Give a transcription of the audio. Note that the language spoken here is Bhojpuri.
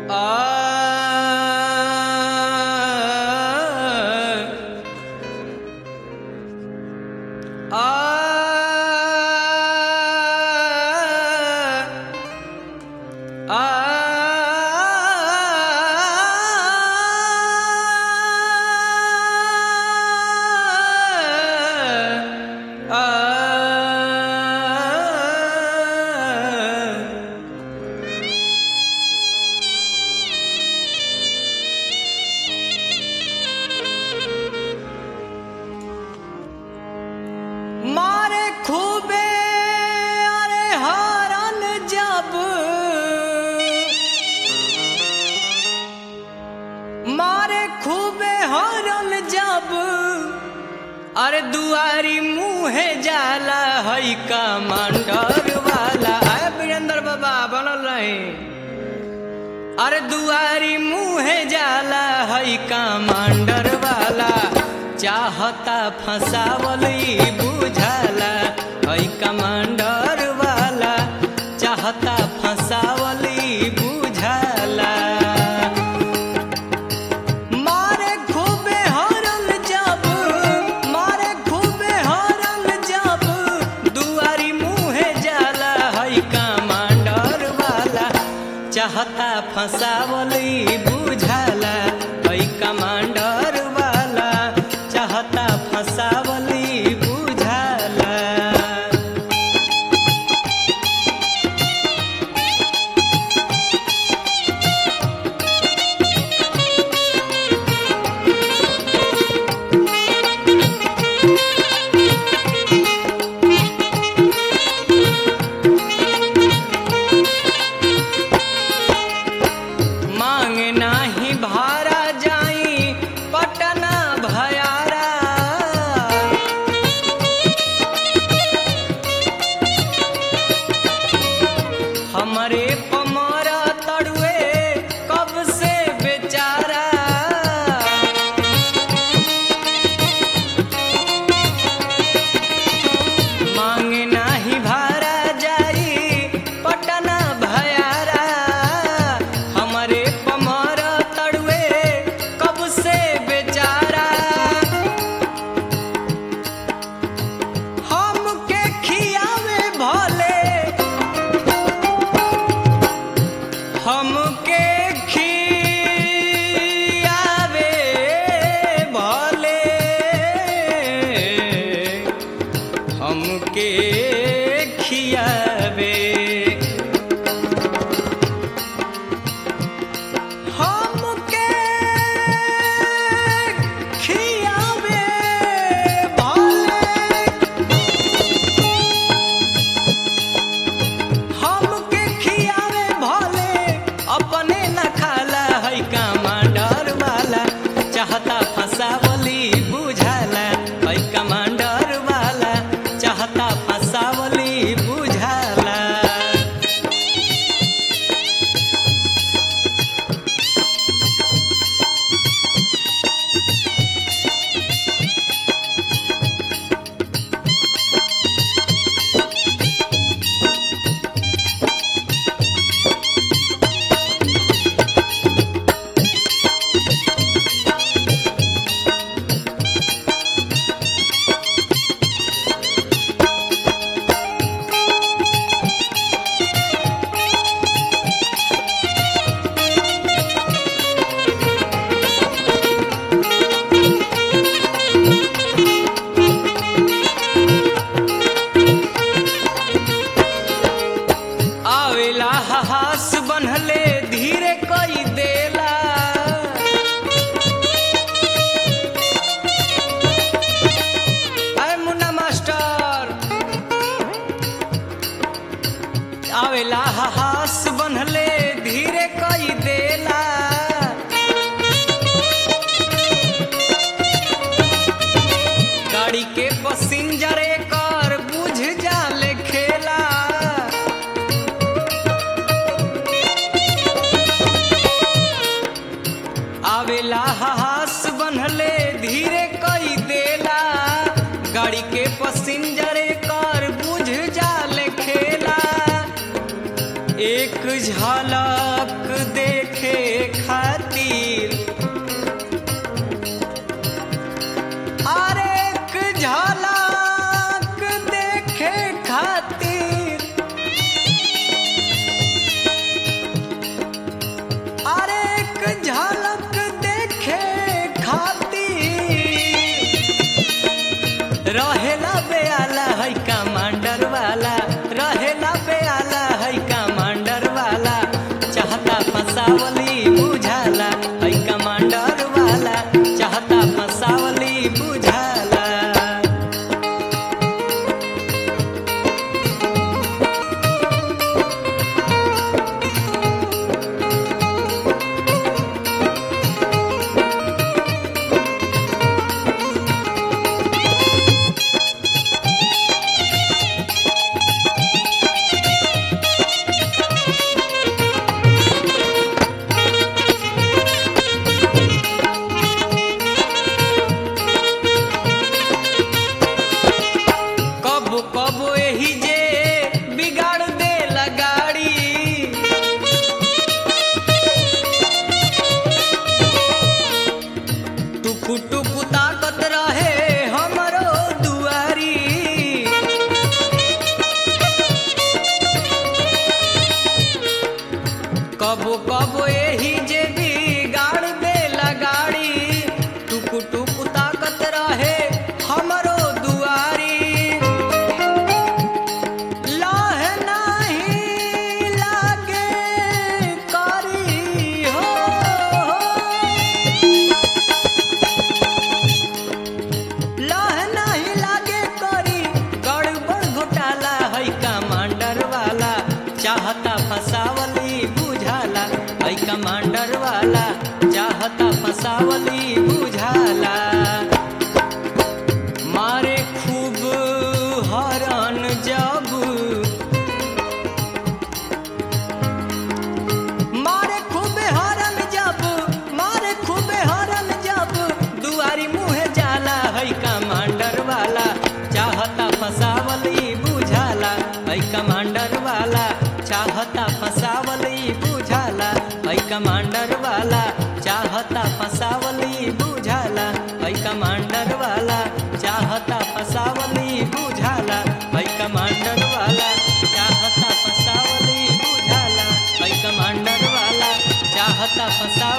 मारे खूबे अरे हारन जब मारे खूबे हारन जब अरे दुआरी मुहे जाला हई कमांडर वाला आए वीरेंद्र बाबा बनल रहे अरे दुआरी मुहे जाला हई कमांडर वाला चाहता फसावल ई बुझाला हई कमांडर वाला चाहता फसावल ई बुझाला मारे खूबे हरल जब मारे खूबे हरल जब दुआरी मुहे जाला हई कमांडर वाला चाहता फसावल ई बुझाला हई कमांडर वाला चाहता फसावल ई बुझाला मांगे नाही भारा जाई पटना भयारा हमरे पमरा तड़ुए कब से बेचारा मांगे नाही भारा जाई पटना भयारा हमरे पमर तड़ुए कब से बेचारा हमके खियावे भले हमके खियावे भले हमके खियावे हमके खियावे भले हमके खियावे भले अपने न खाला है कमांडर वाला चाहता फसावली बुझाला है कमांडर वाला चाहता फसावली बुझाला आवेला हास बनहले धीरे कई देला अरे मुन्ना मास्टर आवेला हास बनहले धीरे कई देला गाड़ी के पसिंजर कर बुझ जाले खेला आवेला हास बनहले धीरे कई देला गाड़ी के पसिंजर कर बुझ जाले खेला एक झलक देखे फसावली बुझाला है कमांडर वाला चाहता फसावली बुझाला कब कब एही जे बिगाड़ दे लगाड़ी टुकु टुकु ताकत रहे हमरो दुआरी कबो कबो एही जे बिगाड़ दे लगाड़ी टुकु टुकु ताकत रहे हमरो दुआरी लाह नाही लागे करी हो लाह नाही लागे करी गड़बड़ घोटाला है कमांडर वाला चाहता फसावली बुझाला है कमांडर वाला चाहता फसावली बुझाला मारे खूब हरन जब मारे खूबे हरन जब मारे खूबे हरन जब दुआरी मुहे जाला है कमांडर वाला चाहता फसावली बुझाला है कमांडर वाला चाहता फसावली बुझाला है कमांडर वाला चाहता फसावली बुझाला है कमांडर वाला चाहता फसावली बुझाला है कमांडर वाला चाहता फसावली बुझाला है कमांडर वाला चाहता फसा